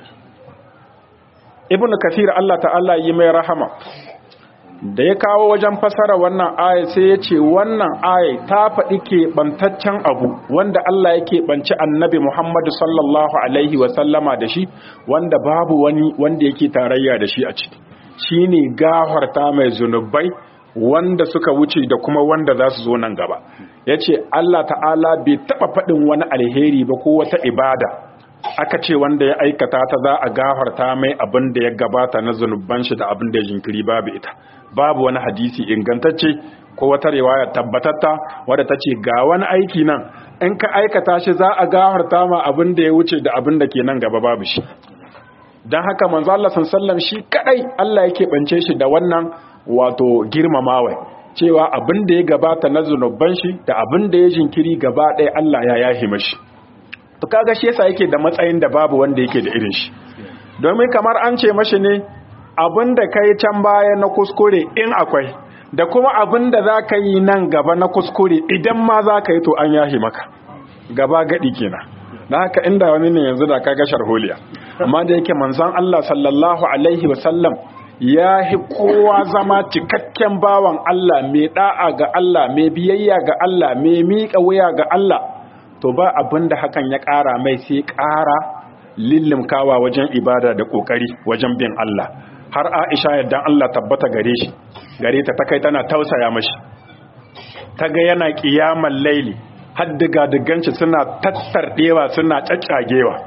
ibnu kathir Allah ta'ala yi mai rahama da ya kawo wajen fasara wannan aya sai ya ce wannan aya ta faɗi keɓantaccen abu wanda Allah ya keɓanci annabi Muhammadu sallallahu Alaihi wasallama da shi wanda babu wani wanda yake tarayya da shi a ciki shi ne gafarta mai zunubai wanda suka wuce da kuma wanda za su zo nan gaba ya ce Allah ta'ala bai taɓa faɗin wani alheri ba ko wata ibada aka ce wanda ya aikata ta za a gafarta mai abin da ya gabata na zunuban shi da abin da ya jinkiri babu ita babu wani hadisi ingantacce ko wata riwaya tabbatatta wadda ta ce ga wani aiki nan in ka aikata shi za a gafarta ma abin da ya wuce da abin da ke nan gaba babu shi don haka manzo Allah sallam shi kadai Allah yake bance shi da wannan wato girmamawa cewa abin da ya gabata na zunuban shi da abin da ya jinkiri gaba ɗaya Allah ya yahi mashi to kaga shi yasa yake da matsayin da babu wanda yake da irin shi domin kamar an ce mashi ne abin da kai can baya na kuskure in akwai da kuma abin da za ka yi nan gaba na kuskure idan ma za ka yi to an yahi maka gaba gadi kenan na haka inda wani ne yanzu da kaga sharholiya amma da yake manzon Allah sallallahu alaihi wasallam ya hi kowa zama cikakken bawan Allah mai da'a ga Allah mai biyayya ga Allah mai miƙa wuya ga Allah to ba abin da hakan ya ƙara mai sai ƙara lillimkawa wajen ibada da ƙoƙari wajen bin Allah har Aisha yadda Allah tabbata gare shi gare ta kai tana tausaya mashi ta ga yana ƙiyaman laili har diga diganci suna tattarɗewa suna caccagewa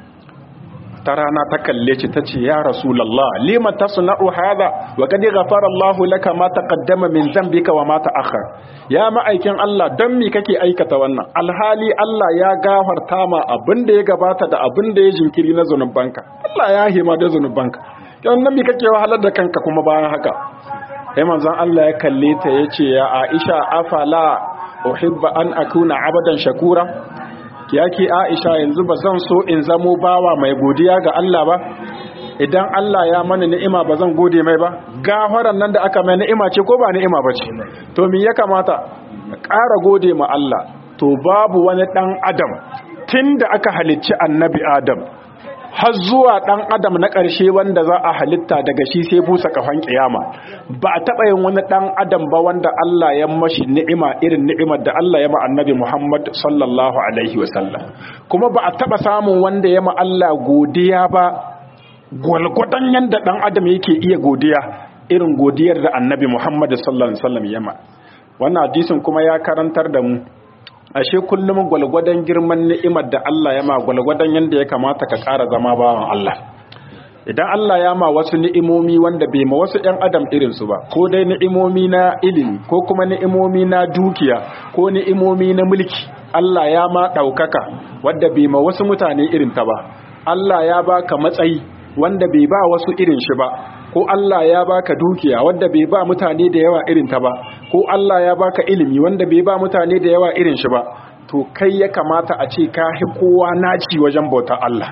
ta rana ta kalle ci ta ce ya rasulallah lima tasna'u hadha wa qad ghafara Allahu laka ma taqaddama min dhanbika wa ma ta'akhkhar ya ma'aikin Allah dan me kake aikata wannan alhali Allah ya gafarta ma abin da ya gabata da abin da ya jinkiri na zanubanka Allah ya hima da zanubanka yan nan me kake wahalar da kanka kuma bayan haka sai manzon Allah ya kalle ta yace ya Aisha afala uhibba an akuna abadan shakura yake Aisha yanzu ba zan so in zamo bawa mai godiya ga Allah ba idan Allah ya mana ni'ima ba zan gode mai ba gafaran nan da aka mai ni'ima ce ko ba ni'ima ba ce to me ya kamata ƙara gode ma Allah to babu wani dan adam tunda aka halicci annabi Adam har zuwa ɗan adam na ƙarshe wanda za a halitta daga shi sai busa kafan kiyama ba a taɓa yin wani ɗan adam ba wanda Allah ya mashi ni'ima irin ni'imar da Allah ya ma annabi Muhammad sallallahu alaihi wasallam kuma ba a taɓa samun wanda ya ma Allah godiya ba gwalgwadon yadda ɗan adam yake iya godiya irin godiyar da annabi Muhammad sallallahu alaihi wasallam ya ma wannan hadisin kuma ya karantar da mu ashe kullum gwalgwadon girman ni'imar da Allah ya ma gwalgwadon yanda ya kamata ka ƙara zama bawan Allah idan Allah ya ma wasu ni'imomi wanda bai ma wasu ɗan adam irinsu ba ko dai ni'imomi na ilimi ko kuma ni'imomi na dukiya ko ni'imomi na mulki Allah ya ma ɗaukaka wadda bai ma wasu mutane irin ta ba Allah ya baka matsayi wanda bai ba wasu irin shi ba ko Allah ya baka dukiya wanda bai ba mutane da yawa irin ta ba ko Allah ya baka ilimi wanda bai ba mutane da yawa irin shi ba to kai ya kamata a ce ka hi kowa naci wajen bautar Allah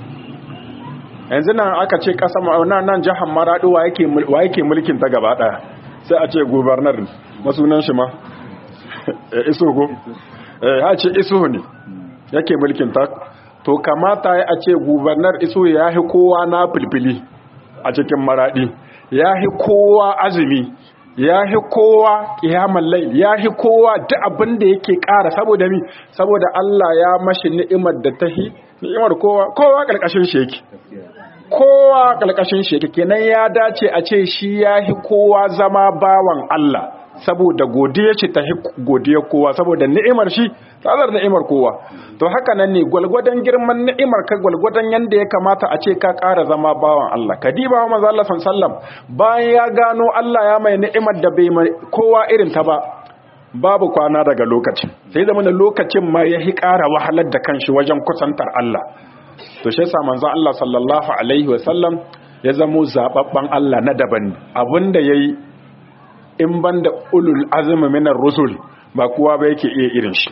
yanzu nan aka ce kasa nan nan jihar Maradi wa yake wa yake mulkin ta gaba daya sai a ce governor masunan shi ma iso go eh ha ce iso ne yake mulkin ta to kamata ya ce gubernar iso ya hi kowa na filfili a cikin maradi ya hi kowa azumi ya hi kowa kiyamar lail ya hi kowa duk abin da yake ƙara saboda mi saboda Allah ya mashi ni'imar da tahi ni'imar kowa kowa ƙarƙashin shi yake kowa ƙarƙashin shi yake kenan ya dace a ce shi ya hi kowa zama bawan Allah saboda godiya ce ta godiya kowa saboda ni'imar shi tsadar ni'imar kowa to haka nan ne gwalgwadon girman ni'imar ka gwalgwadon yanda ya kamata a ce ka ƙara zama bawan Allah ka diba wa manzo Allah sallam bayan ya gano Allah ya mai ni'imar da bai mai kowa irin ta ba babu kwana daga lokacin sai zama da lokacin ma ya hi ƙara wahalar da kanshi wajen kusantar Allah to shi yasa manzo Allah sallallahu alaihi wa sallam ya zamo zababban Allah na daban abinda yayi in ban da ulul azumi minar rusul ba kuwa ba yake iya irin shi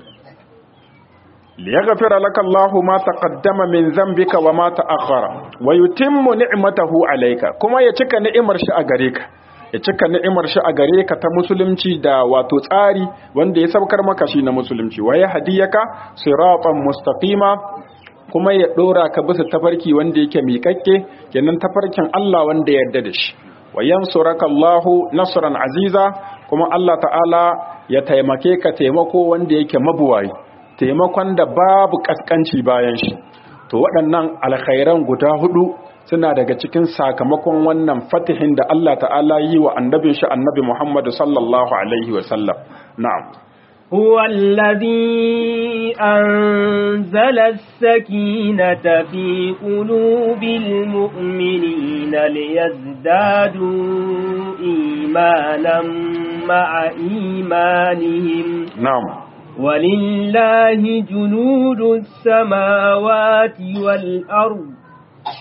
liyaghfira laka Allahu ma taqaddama min dhanbika wa ma ta'akhkhara wa yutimmu ni'matahu alayka kuma ya cika ni'imar shi a gare ka ya cika ni'imar shi a gare ka ta musulunci da wato tsari wanda ya saukar maka shi na musulunci wa ya hadiyaka siratan mustaqima kuma ya dora ka bisa tafarki wanda yake miƙaƙƙe kenan tafarkin Allah wanda ya yarda da shi wa yansuraka Allahu nasran aziza kuma Allah ta'ala ya taimake ka taimako wanda yake mabuwayi taimakon da babu kaskanci bayan shi to waɗannan alkhairan guda hudu suna daga cikin sakamakon wannan fatihin da Allah ta'ala yi wa annabin shi annabi Muhammad sallallahu alaihi wa sallam na'am هو الذي أنزل السكينة في قلوب المؤمنين ليزدادوا إيمانا مع إيمانهم نعم ولله جنود السماوات والأرض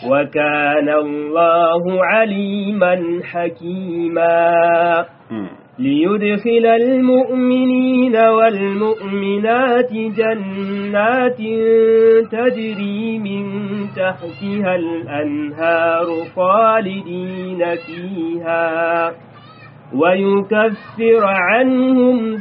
وكان الله عليما حكيما ليدخل المؤمنين والمؤمنات جنات تجري من تحتها الأنهار خالدين فيها ويكفر عنهم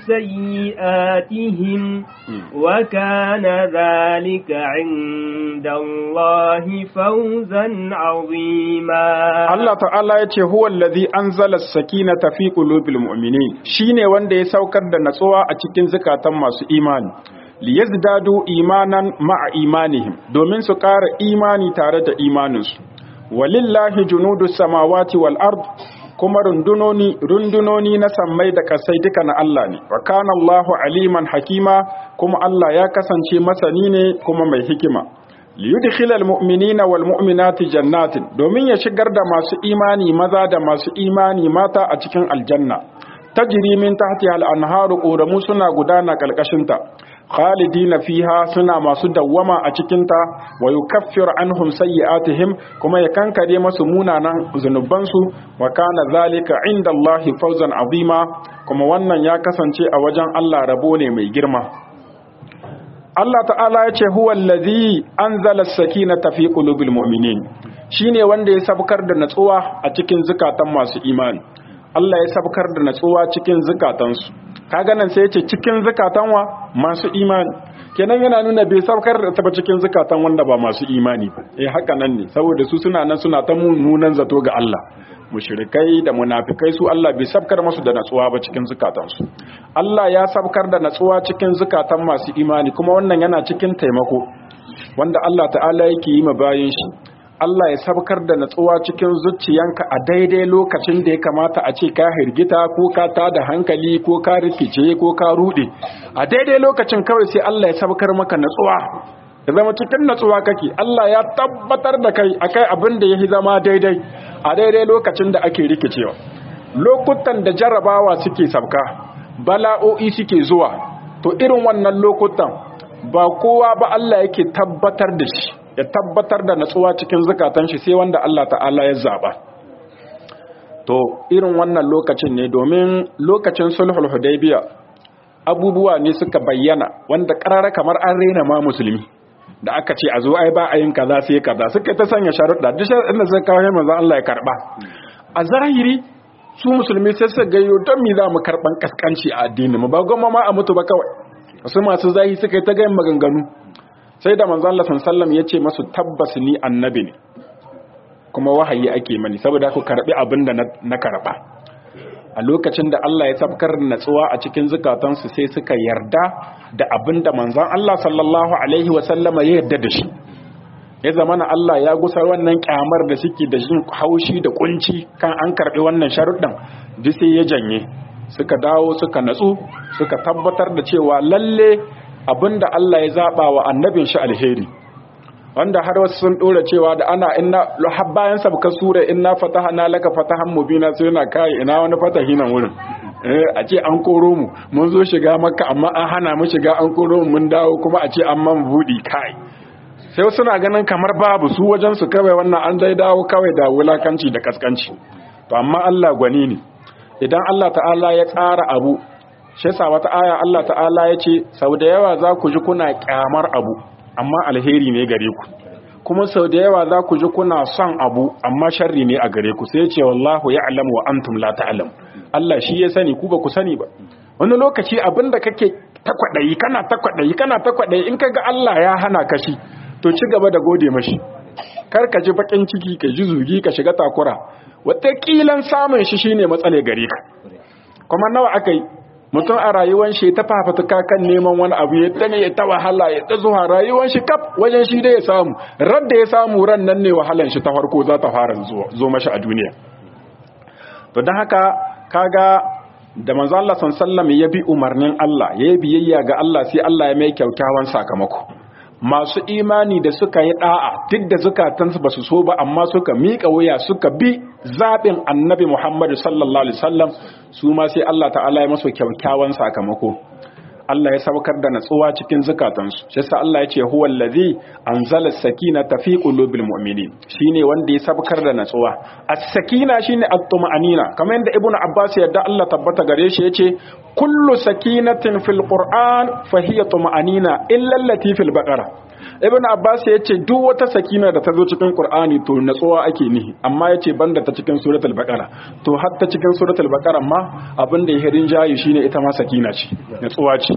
سيئاتهم وكان ذلك عند الله فوزا عظيما Allah ta'ala ya ce huwa allazi anzala as-sakinata fi qulubil mu'minin shine wanda ya saukar da natsuwa a cikin zakatan masu imani liyazdadu imanan ma'a imanihim domin su ƙara imani tare da imaninsu walillahi junudus samawati wal ard kuma rundunoni rundunoni na sammai da kasai duka na Allah ne wa kana Allahu aliman hakima kuma Allah ya kasance masani ne kuma mai hikima liyudkhilal mu'minina wal mu'minati jannatin domin ya shigar da masu imani maza da masu imani mata a cikin aljanna tajri min tahtiha al-anharu ƙoramu suna gudana kalkashinta khalidina fiha suna masu dawwama a cikinta wa yukaffir anhum sayyi'atihim kuma ya kankare masu munanan zunubansu wa kana zalika inda Allah fawzan azima kuma wannan ya kasance a wajen Allah rabo ne mai girma Allah ta'ala ya ce huwa allazi anzala as-sakinata fi qulubil mu'minin shine wanda ya sabkar da natsuwa a cikin zukatan masu imani Allah ya sabkar da natsuwa cikin zukatansu kaga nan sai ya ce cikin zukatan wa masu imani kenan yana nuna bai sabkar da ta cikin zukatan wanda ba masu imani ba eh haka nan ne saboda su suna nan suna ta munan zato ga Allah mushrikai da munafikai su Allah bai sabkar masu da natsuwa ba cikin zukatansu Allah ya sabkar da natsuwa cikin zukatan masu imani kuma wannan yana cikin taimako wanda Allah ta'ala yake yi ma bayin shi Allah ya sabkar da natsuwa cikin zuciyanka a daidai lokacin da ya kamata a ce ka hirgita ko ka tada hankali ko ka rikice ko ka rude a daidai lokacin kawai sai Allah ya sabkar maka natsuwa ya zama cikin natsuwa kake Allah ya tabbatar da kai akai abin da yafi zama daidai a daidai lokacin da ake rikicewa lokutan da jarabawa suke sabka bala'o'i suke zuwa to irin wannan lokutan ba kowa ba Allah yake tabbatar da shi ya tabbatar da natsuwa cikin zukatan shi sai wanda Allah ta'ala ya zaba to irin wannan lokacin ne domin lokacin sulhul hudaybiya abubuwa ne suka bayyana wanda karara kamar an rena ma musulmi da aka ce a zo ai ba a yin kaza sai kaza suka ta sanya sharuɗa duk sharuɗin da suka kawo manzon Allah ya karba a zahiri su musulmi sai su gayyo don me za mu karban kaskanci a addini mu ba goma ma a mutu ba kawai wasu masu zahi suka yi ta gayin maganganu sai da manzon Allah sallallahu ya ce masu tabbas ni annabi ne kuma wahayi ake mani saboda ku karbi abin da na karba a lokacin da Allah ya sabkar natsuwa a cikin zukatansu sai suka yarda da abin da manzon Allah sallallahu alaihi wasallama ya yarda da shi ya zama na Allah ya gusar wannan kyamar da suke da jin haushi da kunci kan an karbi wannan sharuɗin duk sai ya janye suka dawo suka natsu suka tabbatar da cewa lalle abinda Allah ya zaba wa annabin shi alheri wanda har wasu sun dora cewa da ana inna har bayan sabka sura inna fatahana laka fatahan mubina sai yana kai ina wani fatahi nan wurin eh a ce an koro mu mun zo shiga makka amma an hana mu shiga an koro mu mun dawo kuma a ce an man budi kai sai suna ganin kamar babu su wajen su kawai wannan an dai dawo kawai da wulakanci da kaskanci to amma Allah gwani ne idan Allah ta'ala ya tsara abu shi yasa wata aya Allah ta'ala ya ce sau da yawa za ku ji kuna kyamar abu amma alheri ne gare ku kuma sau da yawa za ku ji kuna son abu amma sharri ne a gare ku sai ce wallahu ya'lamu wa antum la ta'lam Allah shi ya sani ku ba ku sani ba wani lokaci abinda kake takwadayi kana takwadayi kana takwadayi in kaga Allah ya hana ka shi to ci gaba da gode mashi kar ka ji bakin ciki ka ji zugi ka shiga takura watakilan samun shi shine matsale gare ka kuma nawa akai mutum a rayuwar shi ta fafatuka kan neman wani abu ya tane ya ta wahala ya ta zuwa rayuwar shi kaf wajen shi da ya samu radda ya samu ran nan ne wahalan shi ta farko za ta fara zo mashi a duniya to don haka kaga da manzo Allah sallallahu ya bi umarnin Allah ya yi biyayya ga Allah sai Allah ya mai kyakkyawan sakamako masu imani da suka yi da'a duk da zukatansu ba su so ba amma suka miƙa wuya suka bi zaɓin annabi Muhammadu sallallahu alaihi wasallam su ma sai Allah ta'ala ya masu kyakkyawan sakamako Allah ya saukar da natsuwa cikin zukatansu shi yasa Allah ya ce huwa allazi anzala sakinata fi qulubil mu'minin shine wanda ya saukar da natsuwa as-sakina shine at-tuma'anina kamar yadda ibnu abbas yadda Allah tabbata gare shi yace kullu sakinatin fil qur'an fa hiya tuma'anina illa allati fil baqara ibn abbas ya ce duk wata sakina da ta zo cikin qur'ani to natsuwa ake nihi amma ya ce banda ta cikin suratul baqara to har ta cikin suratul baqara ma abin da ya hirin jayi shine ita ma sakina ce natsuwa ce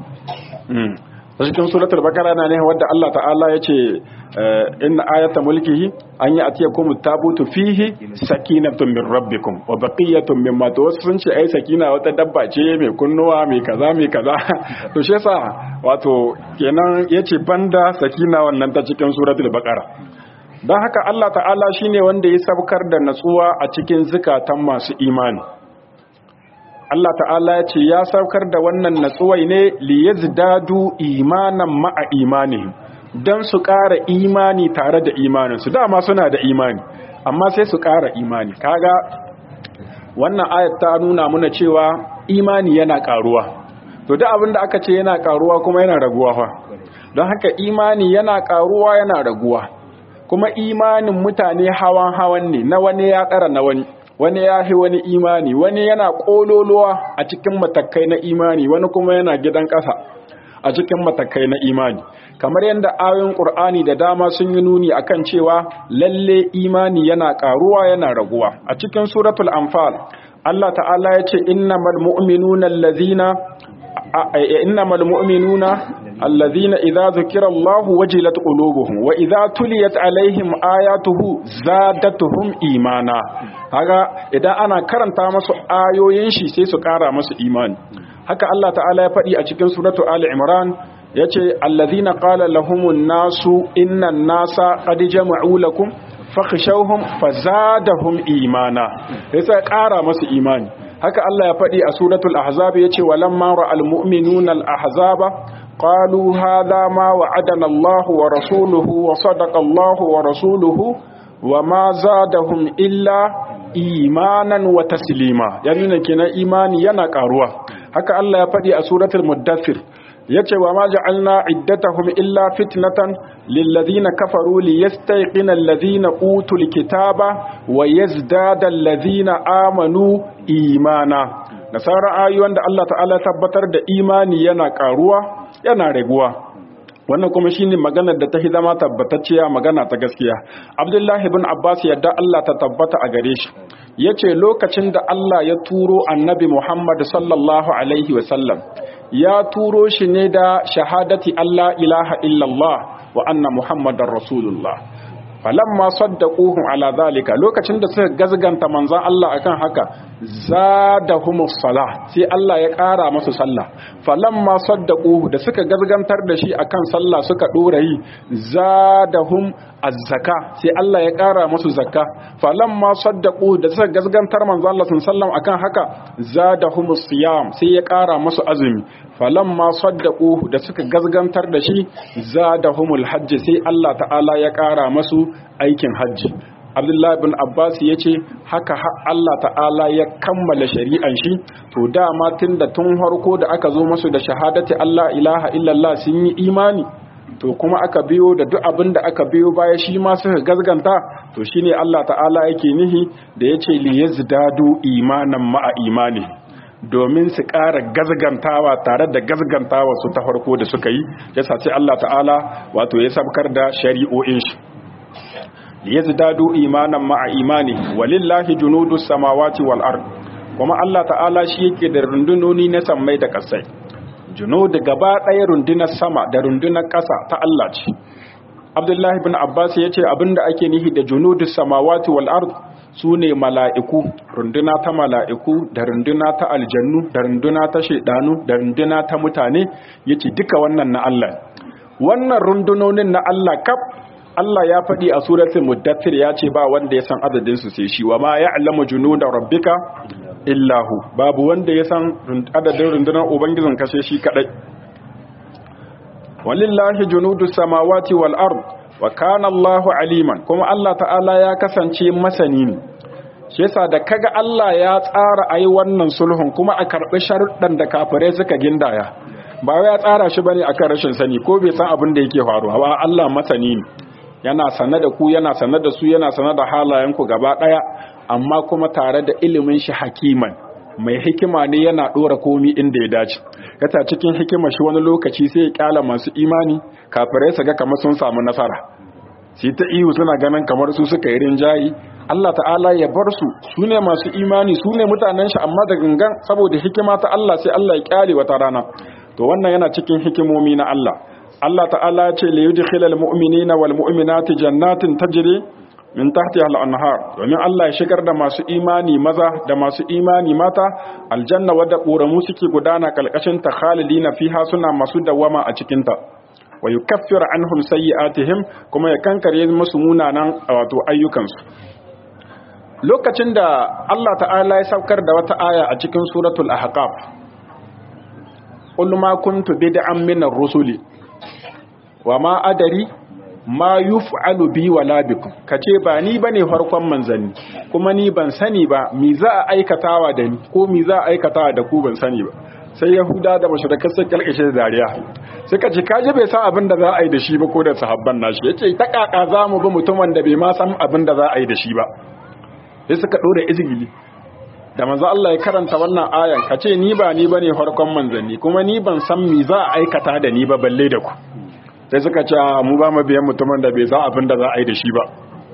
ta cikin suratul baqara na ne wadda Allah ta'ala ya ce inna ayata mulkihi an yi atiyakum tabutu fihi sakinatun min rabbikum wa baqiyatun mimma to wasu sun ce ai sakina wata dabba ce mai kunnuwa mai kaza mai kaza to shi yasa wato kenan yace banda sakina wannan ta cikin suratul baqara dan haka Allah ta'ala shine wanda ya sabkar da natsuwa a cikin zukatan masu imani Allah ta'ala ya ce ya saukar da wannan natsuwai ne liyazdadu imanan ma'a imanihim don su ƙara imani tare da imaninsu dama suna da imani amma sai su ƙara imani kaga wannan ayat ta nuna muna cewa imani yana ƙaruwa to duk abin da aka ce yana ƙaruwa kuma yana raguwa fa don haka imani yana ƙaruwa yana raguwa kuma imanin mutane hawan hawan ne na wani ya ƙara na wani wani ya fi wani imani wani yana ƙololuwa a cikin matakai na imani wani kuma yana gidan ƙasa a cikin matakai na imani kamar yadda ayoyin ƙur'ani da dama sun yi nuni akan cewa lalle imani yana ƙaruwa yana raguwa a cikin suratul anfal Allah ta'ala ya ce innamal mu'minuna allazina innamal mu'minuna allazina idza zukira Allahu wajilat qulubuhum wa idza tuliyat alaihim ayatuhu zadatuhum imana kaga idan ana karanta masu ayoyin shi sai su kara masu imani haka Allah ta'ala ya faɗi a cikin suratu Ali Imran yace allazina qala lahumun nasu innan nasa qad jama'u lakum fakhshawhum fazadahum imana sai sai kara masu imani haka Allah ya faɗi a suratul ahzab yace walamma ra'al mu'minuna al ahzaba qalu hadha ma wa'adana Allah wa rasuluhu wa sadaqa Allah wa rasuluhu wa ma zadahum illa imanan wa taslima yana kenan imani yana karuwa haka Allah ya faɗi a suratul muddathir yace wa ma ja'alna iddatahum illa fitnatan lil ladina kafaru liyastayqina alladhina utul kitaba wa yazdada alladhina amanu imana da sauran ayoyin da Allah ta'ala tabbatar da imani yana karuwa yana raguwa wannan kuma shine maganar da ta hi zama tabbatacciya magana ta gaskiya Abdullahi ibn Abbas yadda Allah ta tabbata a gare shi yace lokacin da Allah ya turo Annabi Muhammad sallallahu alaihi wasallam ya turo shi ne da shahadati Allah ilaha illallah wa anna Muhammadar Rasulullah falamma saddaquhum ala zalika lokacin da suka gazganta manzon Allah akan haka zadahumus salah sai Allah ya ƙara masu sallah falamma saddaquhu da suka gazgantar da shi akan sallah suka dora yi zadahum az-zaka sai Allah ya ƙara masu zakka falamma saddaquhu da suka gazgantar manzon Allah sallallahu akan haka zadahumus siyam sai ya ƙara masu azumi falamma saddaquhu da suka gazgantar da shi zadahumul hajj sai Allah ta'ala ya ƙara masu aikin hajji abdullahi bin abbas ya ce haka Allah ta'ala ya kammala shari'an shi to dama tun da tun harko da aka zo masu da shahadati Allah ilaha illallah sun yi imani to kuma aka biyo da duk abin da aka biyo baya shi ma suka gazganta to shine Allah ta'ala yake nihi da yace li yazdadu imanan ma'a imani domin su ƙara gazgantawa tare da gazgantawa su ta farko da suka yi yasa sai Allah ta'ala wato ya sabkar da shari'o'in shi liyazdadu imanan ma'a imani walillahi junudus samawati wal ard kuma Allah ta'ala shi yake da rundunoni na sammai da kasai junud gaba ɗaya rundunar sama da rundunar ƙasa ta Allah ce Abdullahi bin Abbas ya ce abinda ake nihi da junudus samawati wal ard su ne mala'iku runduna ta mala'iku da runduna ta aljannu da runduna ta shaidanu da runduna ta mutane yace duka wannan na Allah wannan rundunonin na Allah kaf Allah ya faɗi a suratul muddathir ya ce ba wanda ya san adadin su sai shi wa ma ya'lamu junuda rabbika illahu babu wanda ya san adadin rundunar ubangijin ka sai shi kadai walillahi junudus samawati wal ard wa kana Allahu aliman kuma Allah ta'ala ya kasance masani ne shi yasa da kaga Allah ya tsara ayi wannan sulhun kuma a karbi sharuɗan da kafirai suka gindaya ba wai ya tsara shi bane akan rashin sani ko bai san abin da yake faruwa ba Allah masani ne yana sanar da ku yana sanar da su yana sanar da halayen ku gaba daya amma kuma tare da ilimin shi hakiman mai hikima ne yana dora komi inda ya dace yata cikin hikima shi wani lokaci sai ya kyala masu imani kafirai su ga kamar sun samu nasara sai ta ihu suna ganin kamar su suka yi rinjayi Allah ta'ala ya bar su su ne masu imani su ne mutanen shi amma da gangan saboda hikima ta Allah sai Allah ya kyale wata rana to wannan yana cikin hikimomi na Allah Allah ta'ala ya ce li yudkhilal mu'minina wal mu'minati jannatin tajri min tahtiha al-anhar domin Allah ya shigar da masu imani maza da masu imani mata aljanna wadda ƙoramu suke gudana kalkashin ta khalidina fiha suna masu dawama a cikin ta wa yukaffir anhum sayyi'atihim kuma ya kankare musu munanan wato ayyukansu lokacin da Allah ta'ala ya saukar da wata aya a cikin suratul ahqaf qul ma kuntu bid'an min ar-rusuli wa ma adari ma yuf'alu bi wala bikum kace ba ni bane farkon manzanni kuma ni ban sani ba mi za a aikatawa da ni ko mi za a aikatawa da ku ban sani ba sai yahuda da mushrikai sun kalkashe dariya suka ce kaje bai san abin da za a yi da shi ba ko da sahabban nashi yace ta kaka za mu bi mutumin da bai ma san abin da za a yi da shi ba sai suka dora izgili da manzo Allah ya karanta wannan ayan kace ni ba ni bane farkon manzanni kuma ni ban san mi za a aikata da ni ba balle da ku sai suka ce mu ba mu biyan mutumin da bai san abin da za a yi da shi ba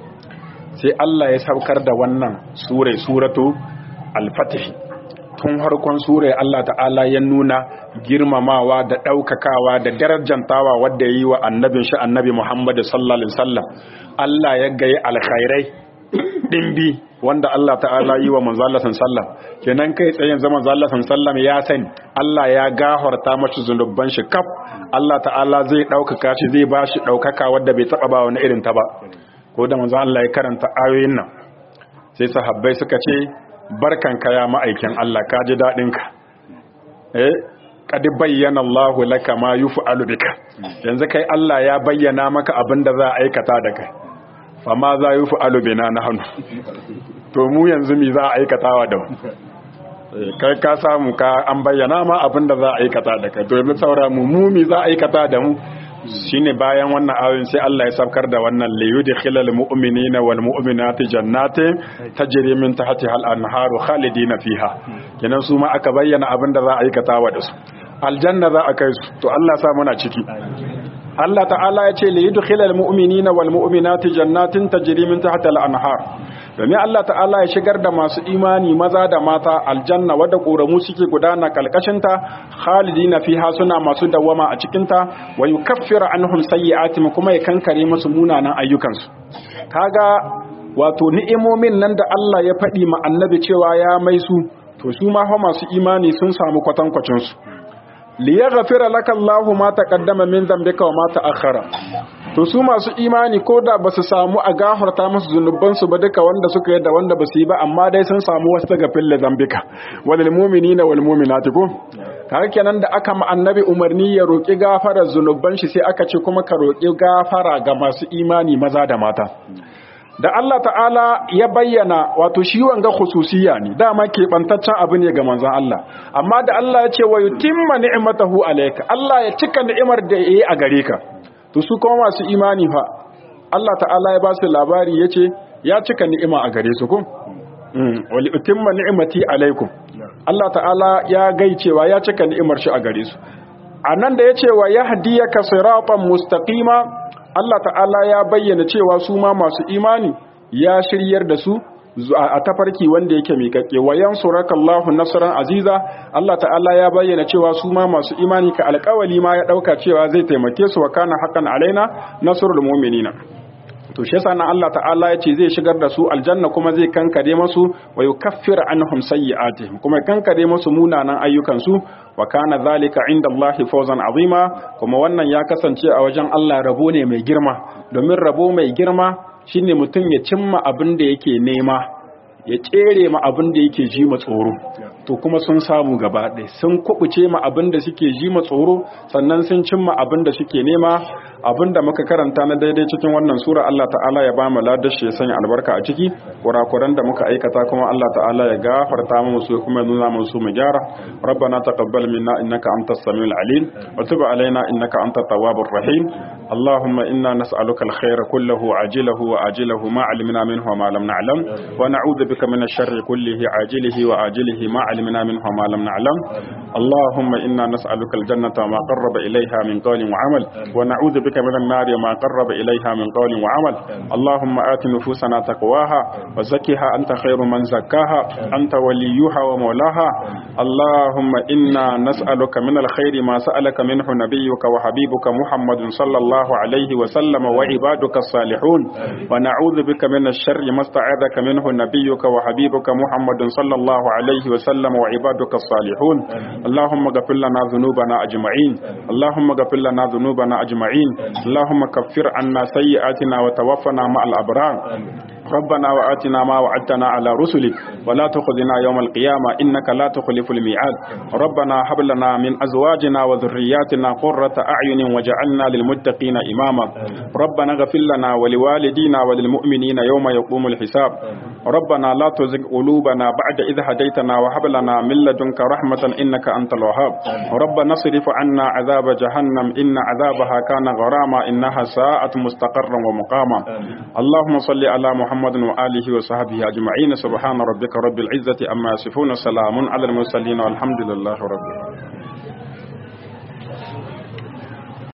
sai Allah ya saukar da wannan sura suratu al-fatih tun harkon sura Allah ta'ala ya nuna girmamawa da daukakawa da darajantawa wanda yayi wa annabin shi annabi Muhammad sallallahu alaihi wasallam Allah ya gaye alkhairai dimbi wanda Allah ta'ala yi wa manzo Allah sallallahu kenan kai tsayen zaman manzo Allah sallallahu ya sani Allah ya gafarta mashi zunuban shi kaf Allah ta'ala zai ɗaukaka shi zai ba shi ɗaukaka wadda bai taɓa ba wani irin ta ba ko da manzo Allah ya karanta ayoyin nan sai sahabbai suka ce barkan ka ya ma'aikin Allah ka ji daɗin ka eh qad bayyana Allah laka ma yuf'alu bika yanzu kai Allah ya bayyana maka abin da za a aikata da kai fa ma za yuf'alu bina nahnu to mu yanzu mi za a aikatawa da mu kai ka samu ka an bayyana ma abin da za a aikata da kai domin saura mu mumi za a aikata da mu shine bayan wannan ayoyin sai Allah ya saukar da wannan li yudkhilal mu'minina wal mu'minati jannatin tajri min tahtiha al anharu khalidina fiha kenan su ma aka bayyana abin da za a aikata wa da su aljanna za a kai su to Allah sa muna ciki Allah ta'ala ya ce li yudkhilal mu'minina wal mu'minati jannatin tajri min tahtiha al anhar domin Allah ta'ala ya shigar da masu imani maza da mata aljanna wadda ƙoramu suke gudana kalkashinta khalidina fiha suna masu dawama a cikinta wa yukaffiru anhum sayyi'atihim kuma ya kankare musu munanan ayyukansu kaga wato ni'imomin nan da Allah ya faɗi ma annabi cewa ya mai su to su ma fa masu imani sun samu kwatankwacin su liyaghfira laka Allahu ma taqaddama min dhanbika wa ma ta'akhkhara to su masu imani ko da ba su samu a gafarta musu zunubansu ba duka wanda suka yi da wanda ba su yi ba amma dai sun samu wasu daga fille zambika walil mu'minina wal mu'minati ko kaga kenan da aka ma annabi umarni ya roki gafara zunuban shi sai aka ce kuma ka roki gafara ga masu imani maza da mata da Allah ta'ala ya bayyana wato shi wanga khususiyya ne dama keɓantaccen abu ne ga manzon Allah amma da Allah ya ce wa yutimma ni'matahu alayka Allah ya cika ni'imar da yayi a gare ka to su kuma masu imani fa Allah ta'ala ya ba su labari ya ce ya cika ni'ima a gare su kun wali utimma ni'imati alaikum Allah ta'ala ya gaicewa ya cika ni'imar shi a gare su anan da ya ce wa yahdiyaka siratan mustaqima Allah ta'ala ya bayyana cewa su ma masu imani ya shiryar da su a tafarki wanda yake miƙaƙe wa yansuraka Allahu nasran aziza Allah ta'ala ya bayyana cewa su ma masu imani ka alƙawali ma ya ɗauka cewa zai taimake su wa kana haqqan alaina nasrul mu'minina to shi yasa nan Allah ta'ala ya ce zai shigar da su aljanna kuma zai kankare masu wa yukaffir anhum sayyi'atihim kuma kankare masu munanan ayyukan su wa kana zalika inda Allah fawzan azima kuma wannan ya kasance a wajen Allah rabo ne mai girma domin rabo mai girma shine mutum ya cimma abin da yake nema ya tsere ma abin da yake ji ma tsoro to kuma sun samu gaba ɗaya sun kubuce ma abin da suke ji ma tsoro sannan sun cimma abin da suke nema abin da muka karanta na daidai cikin wannan sura Allah ta'ala ya ba mu ladashi ya sanya albarka a ciki kurakuran da muka aikata kuma Allah ta'ala ya gafarta mu su kuma nuna mu su mu gyara rabbana taqabbal minna innaka antas samiul alim wa tub alaina innaka antat tawwabur rahim allahumma inna nas'aluka alkhayra kullahu ajilahu wa ajilahu ma alimna minhu wa ma lam na'lam wa na'udhu bika min ash-sharri kullihi ajilihi wa ajilihi ma alimna minhu wa ma lam na'lam اللهم إنا نسألك الجنة وما قرب إليها من قول وعمل ونعوذ بك من النار وما قرب إليها من قول وعمل اللهم آت نفوسنا تقواها وزكها أنت خير من زكاها أنت وليها ومولاها اللهم إنا نسألك من الخير ما سألك منه نبيك وحبيبك محمد صلى الله عليه وسلم وعبادك الصالحون ونعوذ بك من الشر ما استعاذك منه نبيك وحبيبك محمد صلى الله عليه وسلم وعبادك الصالحون اللهم اغفر لنا ذنوبنا أجمعين اللهم اغفر لنا ذنوبنا أجمعين اللهم كفر عنا سيئاتنا وتوفنا مع الأبرار ربنا وآتنا ما وعدتنا على رسلك ولا تخذنا يوم القيامة إنك لا تخلف الميعاد ربنا هب لنا من أزواجنا وذرياتنا قرة أعين وجعلنا للمتقين إماما ربنا اغفر لنا ولوالدينا وللمؤمنين يوم يقوم الحساب ربنا لا تزغ قلوبنا بعد إذ هديتنا وهب لنا من لدنك رحمة إنك أنت الوهاب ربنا اصرف عنا عذاب جهنم إن عذابها كان غراما إنها ساءت مستقرا ومقاما اللهم صل على محمد وآله وصحبه أجمعين سبحان ربك رب العزة أما يصفون سلام على المرسلين والحمد لله رب العالمين